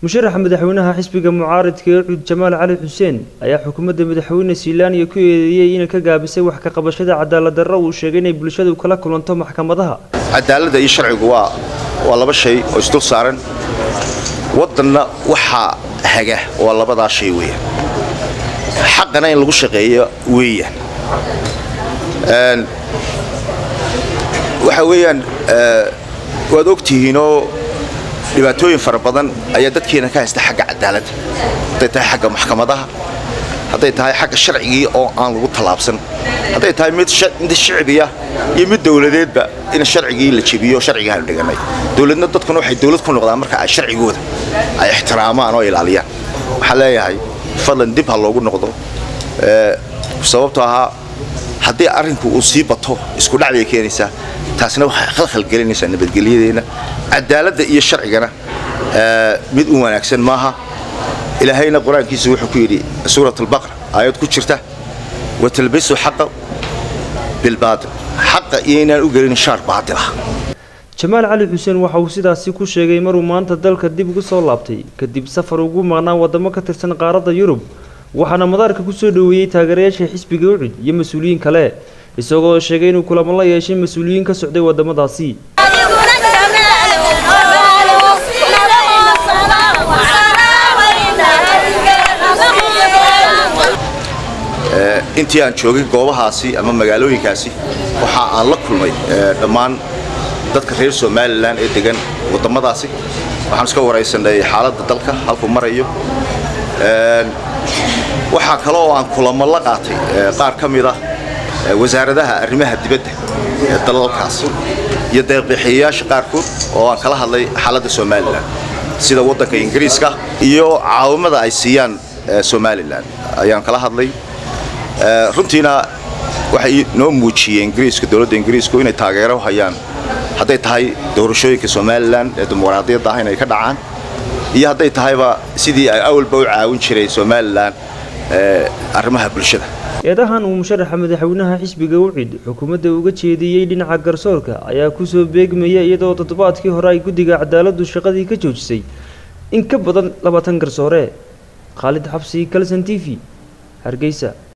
musharaxa madaxweynaha xisbiga mucaaridka ee cuud jamaal cali xuseen ayaa xukuumadda madaxweyne silaaniya ku eedeeyey inay ka gaabisay wax ka qabashada cadaalad darro uu sheegay inay bulshadu kala kulanto maxkamadaha cadaaladda iyo sharcigu waa waa laba shay oo isdul saaran waddanna waxaa haga waa labadaa shay weeyaan xaqana in lagu shaqeeyo weeyaan waxa weeyaan waad ogtihiinoo dhibaatooyin fara badan ayaa dadkeena ka haysta xagga cadaaladda hadday tahay xagga maxkamadaha hadday tahay xagga sharcigii oo aan lagu tallaabsan hadday tahay mid shicbiya iyo mid dowladeedba in sharcigii la jebiyo sharciga aanu dhiganay dowladna dadkuna waxay dowlad ku noqdaan marka ay sharcigooda ay ixtiraamaan oo ilaaliyaan waxaan leeyahay fadlan dib ha loogu noqdo sababtoo ahaa haddii arrinku uu sii bato isku dhac bay keenaysaa taasna waxay khalkhal gelinaysaa nabadgelyadeenna cadaaladda iyo sharcigana mid u wanaagsan maaha ilaahayna qur-aankiisa wuxuu ku yidhi suurat albaqra aayad ku jirta watalbisu xaqa bilbaatil xaqa iyo inaan u gelin shaar baatil ah jamaal cali xuseen waxa uu sidaasi ku sheegay maruu maanta dalka dib ugu soo laabtay kadib safar ugu maqnaa waddamo ka tirsan qaaradda yurub waxaana madaarka ku soo dhoweeyey taageerayaasha xisbiga ucud iyo mas-uuliyiin kale isagoo sheegay inuu kulamo la yeeshay mas-uuliyiin ka socday waddamadaasi intii aan joogay goobahaasi ama magaalooyinkaasi waxa aan la kulmay dhammaan dadka reer somalilan ee degan waddamadaasi waxaan iska waraysanay xaaladda dalka halkuu marayo waxaa kale oo aan kulamo la qaatay qaar ka mid ah wasaaradaha arrimaha dibadda ee dalalkaas iyo deeqbixiyayaasha qaarkood oo aan kala hadlay xaaladda somalilan sida waddanka ingiriiska iyo caawimada ay siiyaan somalilan ayaan kala hadlay runtiina waxay noo muujiyeen ingiriiska dowladda ingiriisku inay taageero hayaan hadday tahay doorashooyinka somalilan ee dimuqraadiyadda ah inay ka dhacaan iyo hadday tahayba sidii ay awalba u caawin jiray somalilan arrimaha bulshada eedahan uu musharaxa madaxweynaha xisbiga ucid xukuumadda uga jeediyey dhinaca garsoorka ayaa kusoo beegmaya iyadoo toddobaadkii hore ay guddiga cadaaladdu shaqadii ka joojisay in ka badan labaatan garsoore khaalid xabsi kalson t v hargeysa